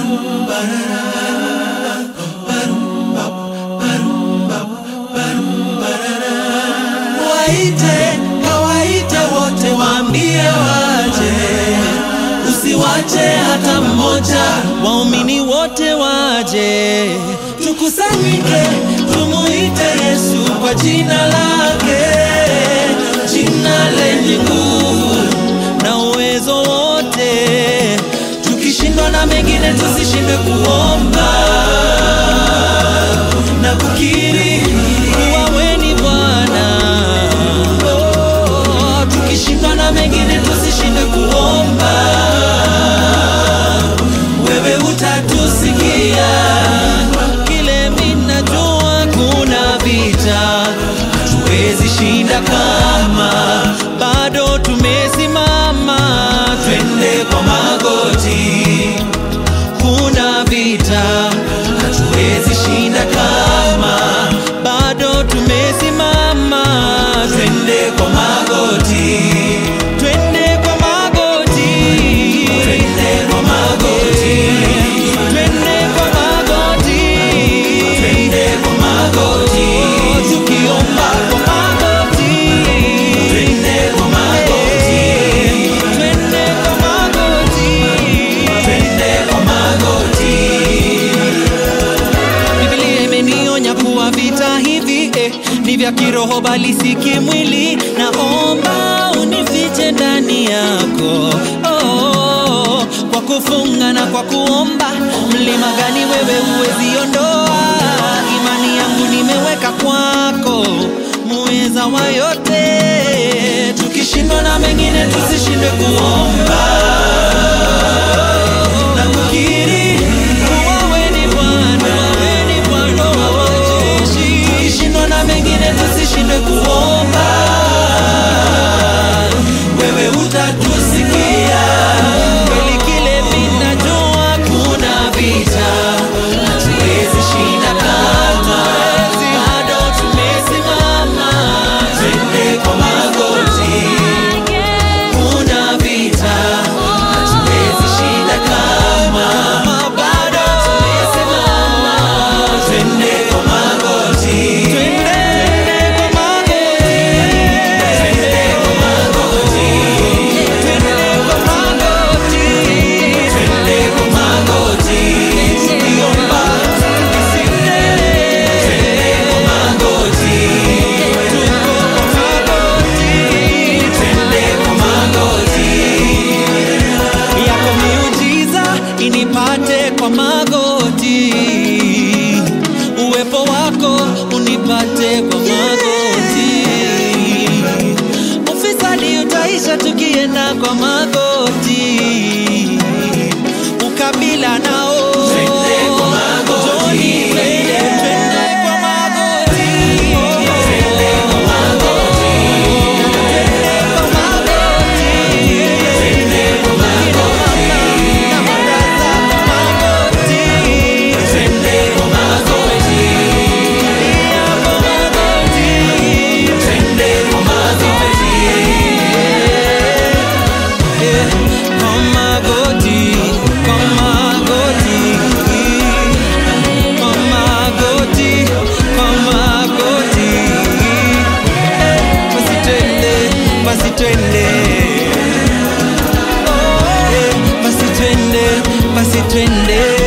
Waite, kawaite wote, waambie waje, usiwache hata mmoja. Waumini wote waje, tukusanyike, tumuite Yesu kwa jina lake, jina lenye nguvu na uwezo wote. Tukishindwa na mengine, tusishindwe kuomba na kukiri kuwa wewe ni Bwana. Oh, tukishindwa na mengine, tusishindwe kuomba, wewe utatusikia. Kile mimi najua, kuna vita hatuwezi shinda kama bado tumesimama, twende kwa magoti kuna vita hatuwezi shinda kama bado tumesimama, twende kwa magoti, twende kwa magoti, twende kwa magoti, twende kwa magoti, twende kwa magoti, tukiomba kwa magoti, twende kwa magoti, twende kwa magoti, twende kwa magoti. Biblia imenionya kuwa vita hivi eh, ni vya kiroho bali si kimwili. Naomba unifiche ndani yako oh, kwa kufunga na kwa kuomba. Mlima gani wewe huwezi ondoa? Imani yangu nimeweka kwako, muweza wa yote. Tukishindwa na mengine, tusishindwe kuomba na kukiri kuwa wewe ni Bwana, wewe ni Bwana wa majeshi. Tukishindwa na mengine, tusishindwe kuomba, wewe utatusikia. Kweli kile mimi najua, kuna vita hatuwezi shinda kama bado tumesimama, twende kwa magoti kuna vita hatuwezi shinda kama bado tumesimama, twende kwa magoti, twende kwa magoti, twende kwa magoti, twende kwa magoti, twende kwa magoti, tukiomba tukisinde, twende kwa magoti, tuko kwa magoti, twende kwa magoti yako miujiza inipate kwa magoti, uwepo wako unipate kwa magoti, ufisadi utaisha tukienda kwa magoti, ukabila nao Twende kwa magoti. Twende, twende kwa magoti. Twende kwa magoti. Twende kwa magoti. Twende kwa magoti. Na baraza kwa magoti. Twende kwa magoti. Pia kwa magoti. Twende kwa magoti. Eh, kwa magoti, kwa magoti. Kwa magoti, kwa magoti. Eh, basi twende, basi twende. Oh, eh, basi twende, basi twende.